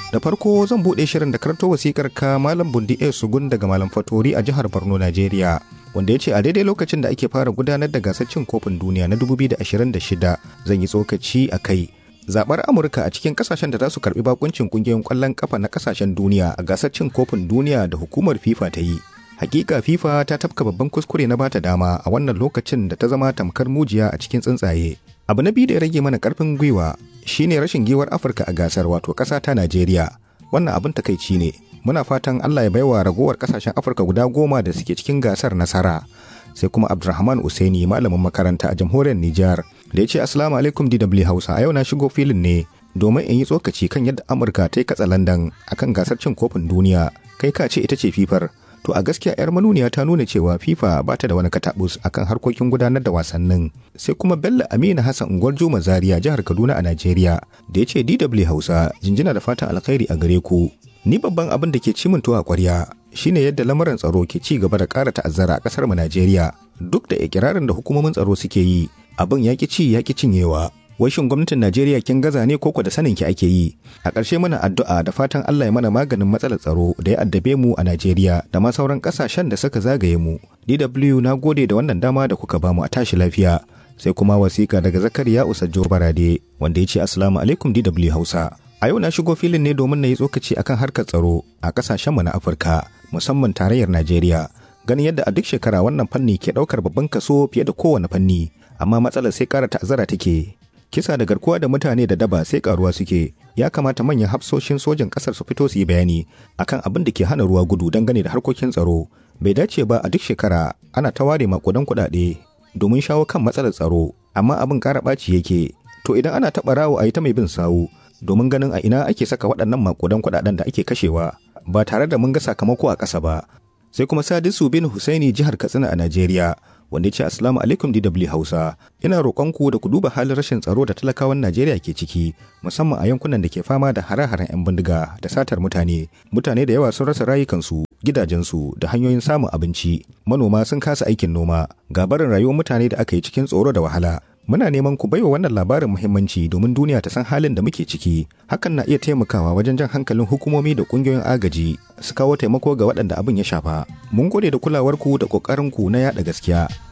Da farko zan buɗe shirin da karto wasikar ka Malam Bundi A Sugun daga Malam Fatori a jihar Borno, Najeriya. Wanda ya ce a daidai lokacin da ake fara gudanar da gasar cin kofin duniya na 2026 zan yi tsokaci a kai. Zaɓar Amurka a cikin kasashen da za su karɓi bakuncin ƙungiyoyin ƙwallon ƙafa na kasashen duniya a gasar cin kofin duniya da hukumar FIFA ta yi. Hakika FIFA ta tafka babban kuskure na bata dama a wannan lokacin da ta zama tamkar mujiya a cikin tsuntsaye. Abu na biyu da ya rage mana karfin gwiwa shine rashin giwar Afirka a gasar wato ƙasa ta Najeriya. Wannan abin takaici ne. Muna fatan Allah ya baiwa ragowar ƙasashen Afirka guda goma da suke cikin gasar nasara. Sai kuma Abdulrahman Usaini malamin makaranta a jamhuriyar Nijar da ya ce Assalamu alaikum DW Hausa a yau na shigo filin ne domin in yi tsokaci kan yadda Amurka ta yi katsalandan akan gasar cin kofin duniya kai ka ce ita ce fifar to a gaskiya 'yar manuniya ta nuna cewa fifa ba ta da wani katabus akan harkokin gudanar da wasannin sai kuma bello amina hassan unguwar juma zaria jihar kaduna a najeriya da ya ce dw hausa jinjina da fatan alkhairi a gare ku ni babban abin da ke cimin tuwa kwarya shine yadda lamarin tsaro ke ci gaba da ƙara ta'azzara a ƙasar mu najeriya duk da ikirarin da hukumomin tsaro suke yi abin ya ci ya cinyewa wai shin gwamnatin Najeriya kin gaza ne koko da sanin ki ake yi a ƙarshe muna addu'a da fatan Allah ya mana maganin matsalar tsaro da ya addabe mu a Najeriya da ma sauran ƙasashen da suka zagaye mu DW na gode da wannan dama da kuka bamu a tashi lafiya sai kuma wasiƙa daga Zakariya Usajjo Barade wanda ya ce assalamu alaikum DW Hausa a yau na shigo filin ne domin na yi tsokaci akan harkar tsaro a ƙasashen mu na Afirka musamman tarayyar Najeriya ganin yadda a duk shekara wannan fanni ke ɗaukar babban kaso fiye da kowane fanni amma matsalar sai ƙara ta'azzara take kisa da garkuwa da mutane da daba sai karuwa suke ya kamata manyan hafsoshin sojin kasar su fito su yi bayani akan abin da ke hana ruwa gudu dangane da harkokin tsaro bai dace ba a duk shekara ana ta ware makudan kuɗaɗe domin shawo kan matsalar tsaro amma abin ƙara ɓaci yake to idan ana taɓa rawo a yi ta mai bin sawu domin ganin a ina ake saka waɗannan makudan kuɗaɗen da ake kashewa ba tare da mun ga sakamako a ƙasa ba sai kuma sadisu bin husaini jihar katsina a najeriya wanda ya ce assalamu alaikum DW Hausa ina roƙonku da ku duba halin rashin tsaro da talakawan Najeriya ke ciki musamman a yankunan da ke fama da hare-haren 'yan bindiga da satar mutane mutane da yawa sun rasa rayukansu gidajensu da hanyoyin samun abinci manoma sun kasa aikin noma ga barin rayuwar mutane da aka yi cikin tsoro da wahala muna neman ku baiwa wannan labarin muhimmanci domin duniya ta san halin da muke ciki hakan na iya taimakawa wajen jan hankalin hukumomi da kungiyoyin agaji su kawo taimako ga waɗanda abin ya shafa mun gode da kulawarku da ƙoƙarinku na yaɗa gaskiya